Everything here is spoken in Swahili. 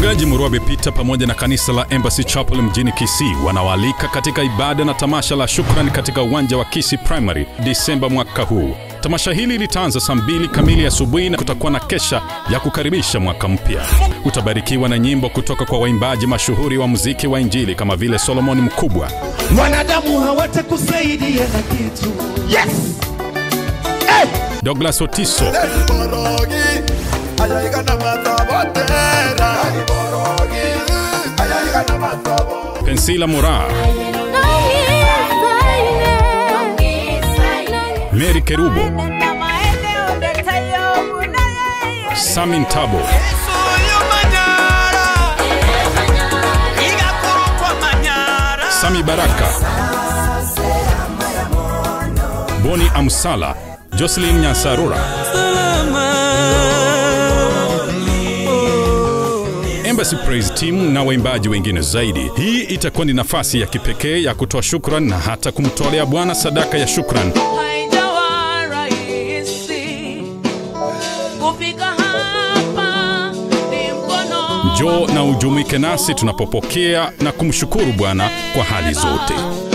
Mchungaji Murwabe Peter pamoja na kanisa la Embassy Chapel mjini Kisii wanawaalika katika ibada na tamasha la shukrani katika uwanja wa Kisii Primary Disemba mwaka huu. Tamasha hili litaanza saa mbili kamili asubuhi na kutakuwa na kesha ya kukaribisha mwaka mpya. Utabarikiwa na nyimbo kutoka kwa waimbaji mashuhuri wa muziki wa Injili kama vile Solomon Mkubwa, wanadamu hawatakusaidia na kitu yes! hey! Douglas Otiso, Borogi, ayaika na matabotera. Borogi, ayaika na matabo. Pensila Mora, Mary Kerubo, Samin Tabo, Sami Baraka, Boni Amsala, Jocelyn Nyasarura, Embassy Praise Team na waimbaji wengine zaidi. Hii itakuwa ni nafasi ya kipekee ya kutoa shukran na hata kumtolea Bwana sadaka ya shukran. Haijawa rahisi kufika hapa, ni mkono Njoo na ujumuike nasi tunapopokea na kumshukuru Bwana kwa hali zote.